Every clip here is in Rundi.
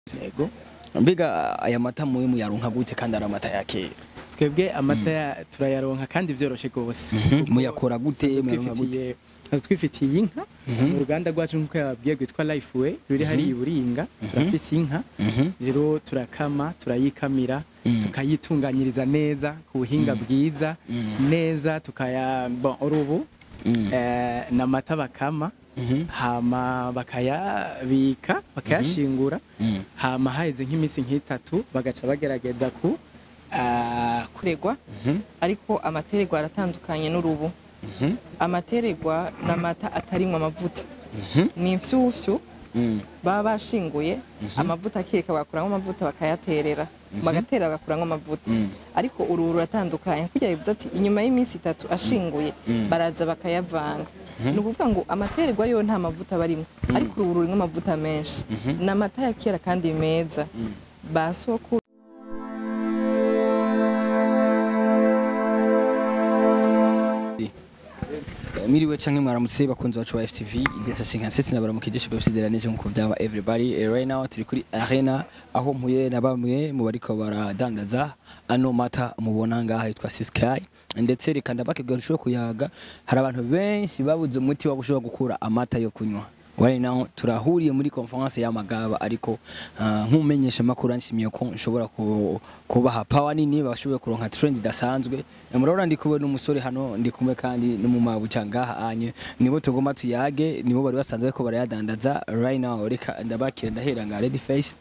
yego mbega aya mata muwe muyaronka gute kandi ari amata ya kera twebwe amata ya- turayaronka kandi vyoroshe gose Mhm. Kuko Muyakora gute? dusanzwe Muyaronka gute? twifitiye- dusanzwe twifitiye inka mu ruganda rwacu nk'uko yababwiye rwitwa lifeway ruri hariya i buringa turafise inka rero turakama turayikamira tukayitunganyiriza neza ku buhinga bwiza neza tukaya bon urubu eh, n'amata bakama hama bakayabika bakayashingura hama haheze nk'iminsi nk'itatu bagaca bagerageza ku ah, kuregwa ariko amatererwa aratandukanye n'urubu amatererwa ni amata atarimwo amavuta ni imfyufyu baba bashinguye amavuta akeka bagakuramo amavuta bakayaterera bagatera bagakuramo amavuta ariko uruhu ruratandukanye kugira bivuze ati inyuma y'iminsi itatu ashinguye baraza bakayavanga ni ukuvuga ngo amatererwa yo nta mavuta barimo ariko uruhu rurimo amavuta menshi ni amata ya kera kandi meza ba sokuru miriwe canke mwaramutse bakunzi bacu ba FTV idesa 57 nabaramukije shibwe bisideranije nkuko vyaba everybody Eh, right now turi kuri arena aho mpuye na bamwe mu bariko baradandaza ano mata mubona ngaha yitwa Sky ndetse reka ndabakebwa rushoboye kuyaga hari abantu benshi babuze umuti wo gushobora gukura amata yo kunywa right now turahuriye muri conference y'amagaba ariko ah, nk'umumenyesha makuru nshimiye ko nshobora ku- kubaha power nini bashoboye kuronka trend idasanzwe murabona ndi kubona umusore hano ndi kumwe kandi n'umumabuca ngaha anye nibo tugomba tuyage nibo bari basanzwe ko barayadandaza right now reka ndabakira ndahera nga ready face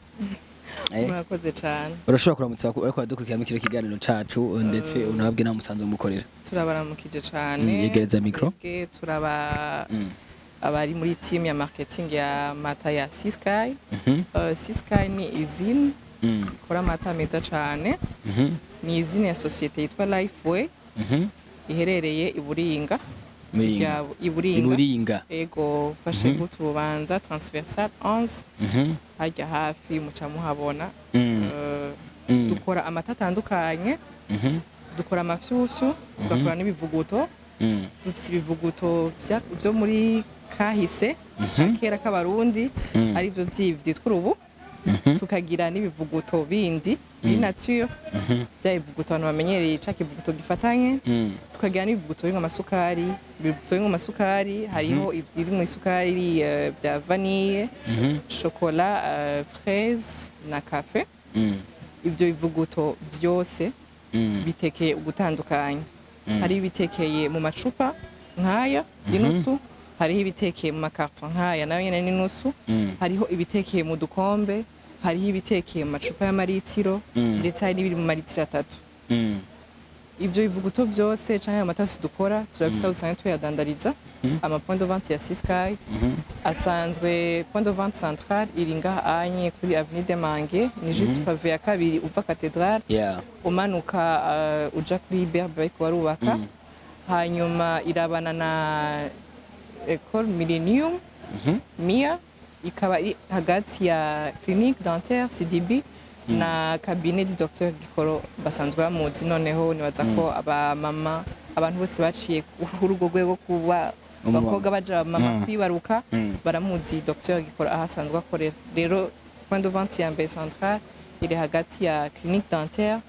Eh, murakoze cyane urashobora kuramutsa abako- bariko baradukurikirana kino kiganiro cacu ndetse unababwira nawe musanzwe mukorera turabaramukije cyane Mm, yegereza micro. Twebwe turaba Mm. abari muri team ya marketing ya mata ya Sisky Mhm, uh, Sisky ni izine mm, ikora amata meza cyane mhm, ni izine ya sosiyete yitwa Lifeway mhm. iherereye i Buringa Muringa. Rya- i Buringa iburinga ego fashe Mhm. gute ububanza transversal 11 Mhm, harya hafi muca muhabona mm, Uh, mm, dukora amata atandukanye mhm, dukora amafyufyu tugakora n'ibivuguto mm, dufite ibivuguto vya- byo muri kahise Mhm. kera k'abarundi Mm. aribyo byitwa urubu mhm, tukagira n'ibivuguto bindi biri nature mhm, bya bivuguto abantu bamenyereye ca kivuguto gifatanye mm. tukagira n'ibivuguto birimo amasukari ibivuguto birimo amasukari hariho ibiri mu isukari eh, bya vanille Mhm, shokola eh, fraise na cafe mm, ibyo bivuguto byose mm, bitekeye ugutandukanye Mm. hariho ibitekeye mu macupa nk'aya y'inusu hariho ibitekeye mu makarito nk'aya nayo nyine n'inusu mm, hariho ibitekeye mu dukombe hariho ibitekeye mu macupa y'amaritiro Mm. ndetse hari n'ibiri mu maritiro atatu mm. ibyo bivuguto byose cyangwa amatasi dukora turabisa usanga tuyadandariza Mhm. amapoint de vente ya Sisky Mhm, asanzwe point de vente centrale iri ngaha anye kuri avenue de Mange ni juste pave ya kabiri uva cathedrale yeah. umanuka uh, uja kuri berbe bariko barubaka Mm. hanyuma irabana na ecole millennium Mhm, mia ikaba iri hagati ya clinique dentaire cdb na cabinet du docteur gikoro basanzwe bamuzi noneho nibaza ko abamama abantu bose baciye kuri urwo rwego kuba Umumama. abakobwa baja mama Mm. kwibaruka Mm. baramuzi docteur gikoro aho asanzwe akorera rero point de vente ya mbere centrale iri hagati ya clinique dentaire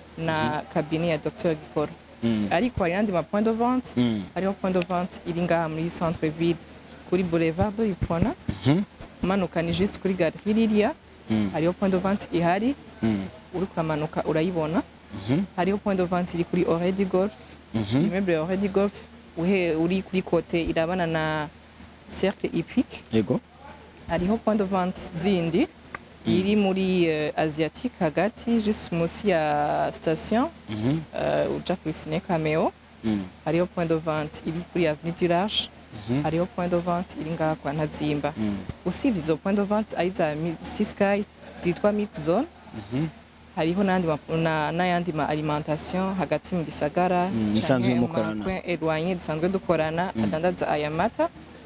na cabinet ya docteur gikoro mm, ariko hari n'andi ma point de vente mm, hariho point de vente iri ngaha muri centre ville kuri boulevard de Ipona mhm, umanuka ni juste kuri gare ririya mm, hariho point de vente ihari mm, uri kuramanuka urayibona mhm, hariho point de vente iri kuri Oredi Golf mhm, immeuble ya Oredi Golf uhe uri kuri kote irabana na cercle hippique yego hariho point de vente zindi iri muri uh, asiatique hagati juste munsi ya station Mhm, uh, uja kuri Cine Cameo mm, hariho point de vente iri kuri avenue du Large mhm, hariho point de vente iri ngaha kwa Ntazimba mm, usibye izo point de vente ari za Mi- Sisky zitwa Mid Zone mhm, hariho n'andi ma- na- n'ayandi ma alimentation hagati mu gisagara Mm, canke musanzwe mu mukorana. macoin éloigné dusanzwe dukorana adandaza aya mata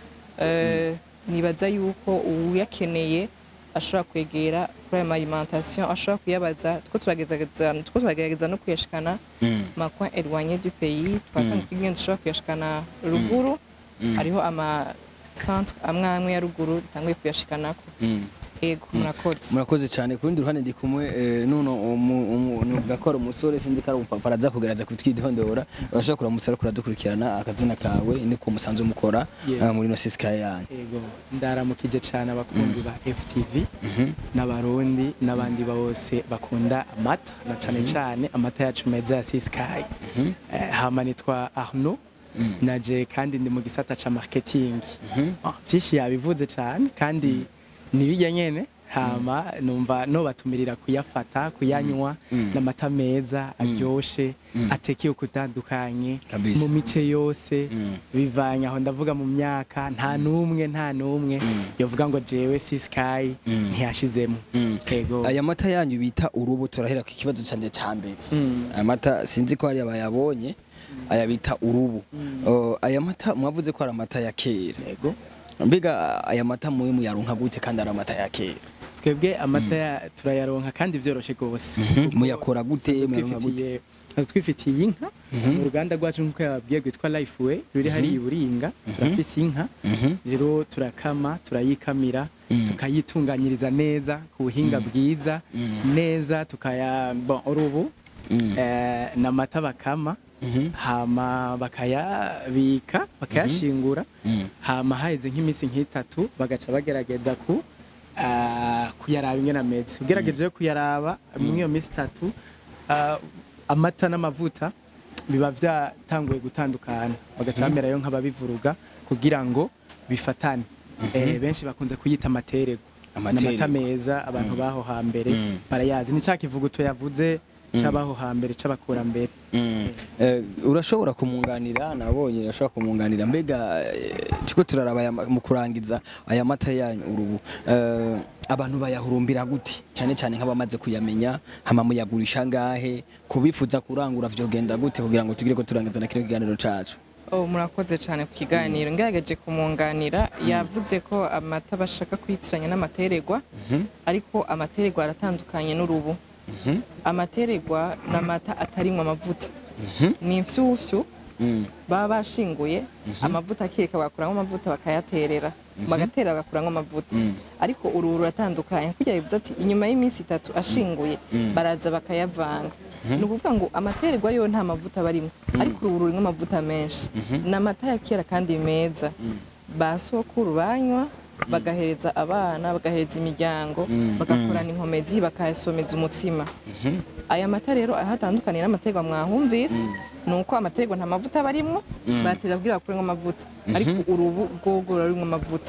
Eh, nibaza yuko uyakeneye ashobora kwegera kuri ayo ma alimentation ashobora kuyabaza two turagerageza two turagerageza no kuyashikana mm, macoin éloigné du pays twatanga Mm. ingendo dushobora kuyashikana ruguru Mm. hariho ama centre amwe amwe ya ruguru dutanguye kuyashikanako mm. ego murakoze murakoze cyane ku rundi ruhande ndi kumwe eh, nuno nuvuga ko ari umusore sinzi ko ari umupapa araza kugerageza kutwidondora urashobora kuramusara kuradukurikirana akazina kawe ni ko musanzwe mukora Yeah. eh, muri no sisika yanyu ego ndaramukije cyane abakunzi ba FTV n'abarundi n'abandi bose bakunda amata na cyane cyane amata yacu meza ya Siskai Eh, hama nitwa Arnaud naje kandi ndi mu gisata ca marketing Ah, vyinshi yabivuze cyane kandi nibijya nyene hama numva no batumirira kuyafata kuyanywa n'amata meza aryoshe atekeye kutandukanye Kabisa. mu mice yose Mm. bivanye aho ndavuga mu myaka nta n'umwe nta n'umwe yovuga ngo jewe sisikayi ntiyashizemo ego aya mata yanyu bita urubu turahera ku kibazo cyanjye cya mbere Mm. aya mata sinzi ko hari abayabonye aya bita urubu Oh, aya mata mwavuze ko ari amata ya kera ego mbega aya mata muwe muyaronka gute kandi ari amata ya kera twebwe amata ya- turayaronka kandi vyoroshe gose Kuko muyakora gute dusanzwe muyaronka gute twifitiye- dusanzwe twifitiye inka mu ruganda rwacu nk'uko yababwiye rwitwa lifeway ruri hariya i buringa turafise inka rero turakama turayikamira tukayitunganyiriza neza ku buhinga bwiza neza tukaya bon urubu eh, n'amata bakama hama bakayabika bakayashingura hama haheze nk'iminsi nk'itatu bagaca bagerageza ku ah, kuyaraba ingene ameze ugerageje kuyaraba muri iyo minsi itatu ah, amata n'amavuta biba byatanguye gutandukana bagaca bamerayo nk'ababivuruga kugira ngo bifatane Eh, benshi bakunze kuyita amaterego Amaterego. n'amata meza abantu baho hambere Mm. barayazi ni cya kivuguto yavuze c'abaho hambere c'abakurambere Eh, urashobora kumunganira nabonye urashobora kumunganira mbega eh, tiko turaraba aya ma- mu kurangiza aya mata yanyu urubu Eh, abantu bayahurumbira gute cyane cyane nk'abamaze kuyamenya hama muyagurisha ngahe kubifuza kurangura vyogenda gute kugira ngo tugire ko turangiza na kino kiganiro cacu Oh, murakoze cyane ku kiganiro ngerageje kumunganira yavuze ko amata bashaka kwitiranya n'amateregwa ariko amateregwa aratandukanye n'urubu amateregwa ni amata atarimwo amavuta ni imfyufyu baba bashinguye amavuta akeka bagakuramo amavuta bakayaterera bagatera bagakuramo amavuta ariko uruhu ruratandukanye kugira bivuze ati inyuma y'iminsi itatu ashinguye baraza bakayavanga ni ukuvuga ngo amatererwa yo nta mavuta barimo ariko uruhu rurimo amavuta menshi ni amata ya kera kandi meza ba sokuru banywa bagahereza abana bagahereza imiryango bagakorana inkomezi bakayasomeza umutsima aya mata rero aho atandukaniye n'amaterwa mwahumvise ni uko amaterwa nta mavuta aba arimwo batera kugira bakuremo amavuta ariko urubu rwogo rurimo amavuta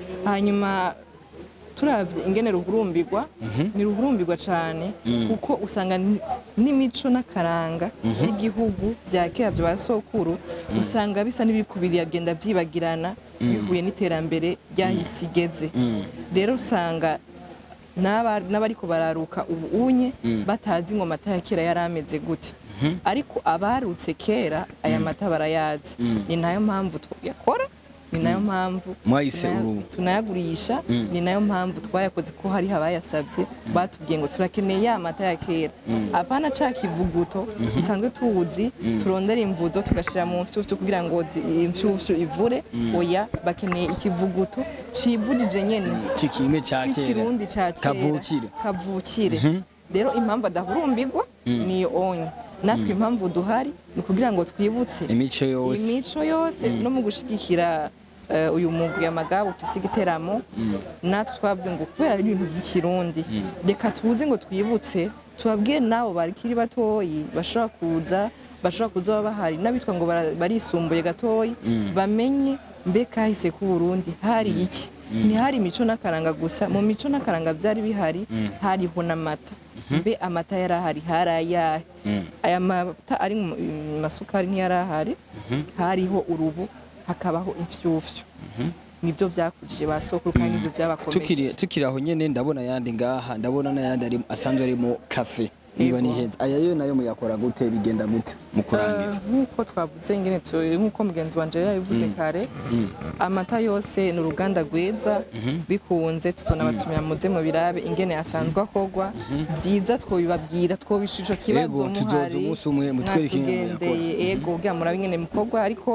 hanyuma turabye ingene ruhurumbirwa ni ruhurumbirwa cyane kuko usanga ni- n'imico n'akaranga by'igihugu bya kera bya ba sokuru usanga bisa n'ibikubiri agenda byibagirana bihuye n'iterambere ryahise igeze rero usanga n'aba- n'abariko bararuka ubu unye batazi ngo amata ya kera yari ameze gute ariko abarutse kera aya mata barayazi ni nayo mpamvu tuyakora ni nayo mpamvu Mwayise tunaya- urubu. tunayagurisha ni nayo mpamvu twayakoze ko hariho abayasabye batubwiye ngo turakeneye ya mata ya kera apana ca kivuguto dusanzwe tuzi turondera imvuzo tugashyira mu mfyufyu kugira ngo zi- imfyufyu ivure oya bakeneye ikivuguto civugije nyene cikimwe ca kera c'ikirundi ca kera kavukire kavukire rero impamvu adahurumbirwa niyo onye natwe impamvu duhari ni ukugira ngo twibutse imico yose imico yose no mu gushigikira eh, uyu mugwi amagabo ufise igiteramo natwe twavuze ngo kubera ari ibintu by'ikirundi reka tuze ngo twibutse tubabwire nabo barikiri batoyi bashobora kuza bashobora kuza baba bahari n'abitwa ngo bara- barisumbuye gatoyi bamenye mbe kahise ku Burundi hari iki ntihari imico n'akaranga gusa mu mico n'akaranga byari bihari hariho n'amata mbe amata yari ahari hari ayahe aya mata ari mu mu masukari ntiyari ahari hariho urubu hakabaho imfyufyu nibyo byakujije ba sokuru kandi nibyo tukiri byabakomeje tukiri aho nyene ndabona ayandi ngaha ndabona n'ayandi ari asanzwe arimo kafe niba Yego. nihenze aya yo nayo muyakora gute bigenda gute mu kurangiza Eh, nk'uko twavuze ingene tu- nk'uko mugenzi wanje yari yabivuze kare amata yose ni uruganda rwiza bikunze tuzonabatumira muze mu birabe ingene asanzwe akorwa byiza twobibabwira twobisha ico kibazo Ego, tuzoza muhari umunsi umwe mutwereke ingene mwatugendeye ego kugira murabe ingene mukorwa ariko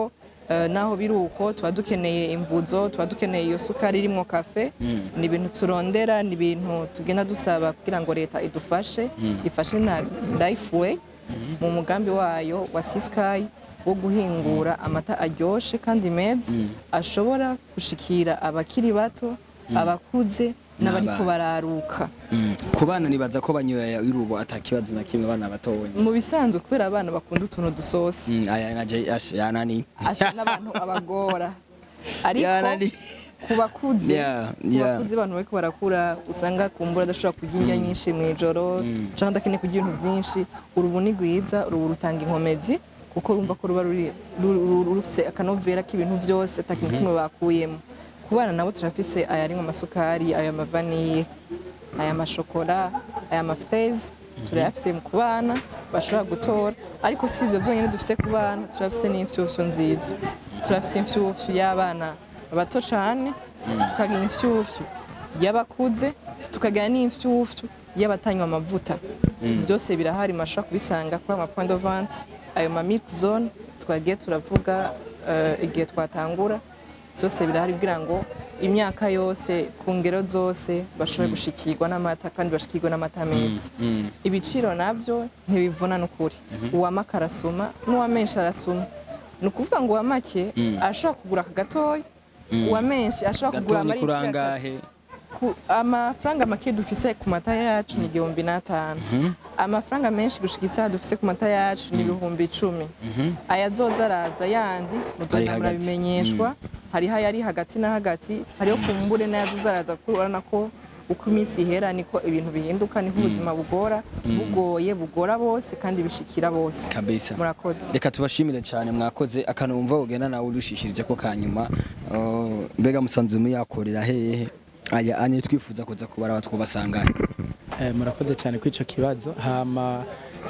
Eh, naho biri uko tuba dukeneye imvuzo tuba dukeneye iyo sukari irimo kafe ni ibintu turondera ni ibintu tugenda dusaba kugira ngo leta idufashe ifashe na lifeway mu mugambi wayo wa sisikayi wo guhingura amata aryoshye kandi meza ashobora gushikira abakiri bato abakuze n'abariko N'abana. bararuka Mm. ku bana nibaza ko banyoye irubo atakibazo na kimwe abana batonya mu bisanzwe kubera abana bakunda utuntu dusosa Mm, aya naje ash- yanani asa n'abantu abagora ariko Yarari. ku bakuze Yeah, ku yeah. bakuze abantu bariko barakura usanga kumbura adashobora kurya indya nyinshi mu ijoro canke adakeneye kurya ibintu byinshi urubu ni rwiza urubu rutanga inkomezi kuko yumva ko ruba ruri- ru- ru- rufise akanovera k'ibintu byose atakintu kimwe bakuyemo ku bana nabo turafise ayarimwo amasukari aya mavaniye aya mashokora aya mafreze turayafise ku bana bashobora gutora ariko si ibyo byonyine dufise ku bana turafise n'imfyufyu nziza turafise imfyufyu y'abana bato cane tukagira imfyufyu y'abakuze tukagira n'imfyufyu y'abatanywa amavuta byose birahari mashobora kubisanga kuri ama point de vente ayo ma milk zone twagiye turavuga eh, igihe twatangura byose birahari kugira ngo imyaka yose ku ngero zose bashobore gushikirwa n'amata kandi bashikirwe n'amata meza ibiciro nabyo ntibivuna n'ukuri uwamaka arasuma n'uwa menshi arasuma ni ukuvuga ngo uwa make ashobora kugura aka gatoya uwa menshi ashobora kugura gatoni amaritiro atatu kurangahe Ku- amafaranga make dufise ku mata yacu ni igihumbi n'atanu amafaranga menshi gushika isaha dufise ku mata yacu ni ibihumbi icumi ayazoza araza yandi Ari muzogenda hagati. murabimenyeshwa hariho ayari hagati na hagati hariho kumbure n'ayazoza araza kuko urabona ko uko iminsi ihera niko ibintu bihinduka niko ubuzima bugora bugoye bugora bose kandi bishikira bose kabisa murakoze reka tubashimire cyane mwakoze akantu wumva ugenda nawe urushishirije ko kanyuma Uh, mbega musanzu muyakorera hehe aya anye twifuza kuza kubara batwubasanganye Eh, murakoze cyane kuri icyo kibazo hama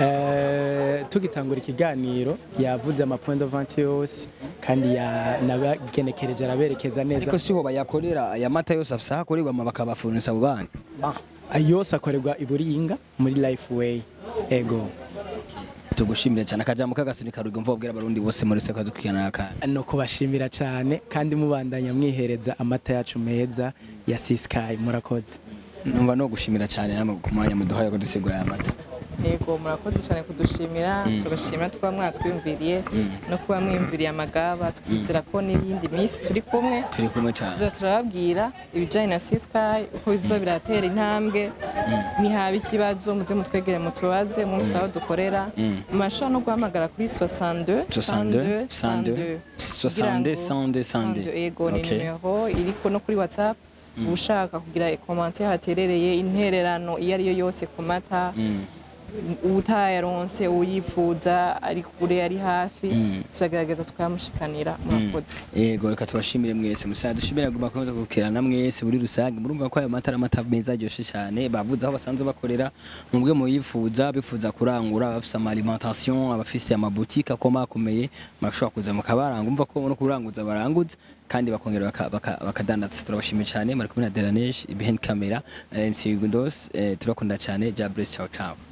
eh, tugitangura ikiganiro yavuze ama point de vente yose kandi yanabagenekereje araberekeza neza ariko siho bayakorera aya mata yose afisa hakorerwa ama bakabafurunisa abo bandi Ayo yose akorerwa i Buringa muri Lifeway ego tugushimire cyane akajambo k'agasuni karuga mvuga bwira abarundi bose muri seko dukikana kandi no kubashimira cyane kandi mubandanya mwihereza amata yacu meza ya Siskai murakoze numva no gushimira cyane namwe ku mwanya muduhaye ko dusigura aya mata yego murakoze cyane kudushimira tugashimira kuba mwatwiyumviriye no kuba mwiyumviriye amagaba twizera ko n'iyindi minsi turi kumwe turi kumwe cyane tuza turababwira ibijyanye na sisikayi uko biza biratera intambwe nihaba ikibazo muze mutwegere mutubaze mwumvise aho dukorera murashobora no guhamagara kuri 62 62 62 62 62 62 yego ni Okay. nimero iriko no kuri whatsapp ushaka kugira komante haterereye intererano iyo ari yo yose ku mata utayaronse uyifuza ari kure ari hafi turagerageza tukayamushikanira murakoze yego reka tubashimire mwese musaza dushimire guma komeza gukirana mwese muri rusange murumva ko ayo mata ari amata meza aryoshe cyane bavuze aho basanzwe bakorera mubwe muyifuza bifuza kurangura abafise ama alimentation abafise amabutike akomakomeye murashobora kuza mukabaranga umva ko no kuranguza baranguza kandi bakongera baka- baka- bakadandaza turabashimiye cyane bari kumwe na Delaneige behind camera eh, MC Gundos eh, turakunda cyane Jables ciao ciao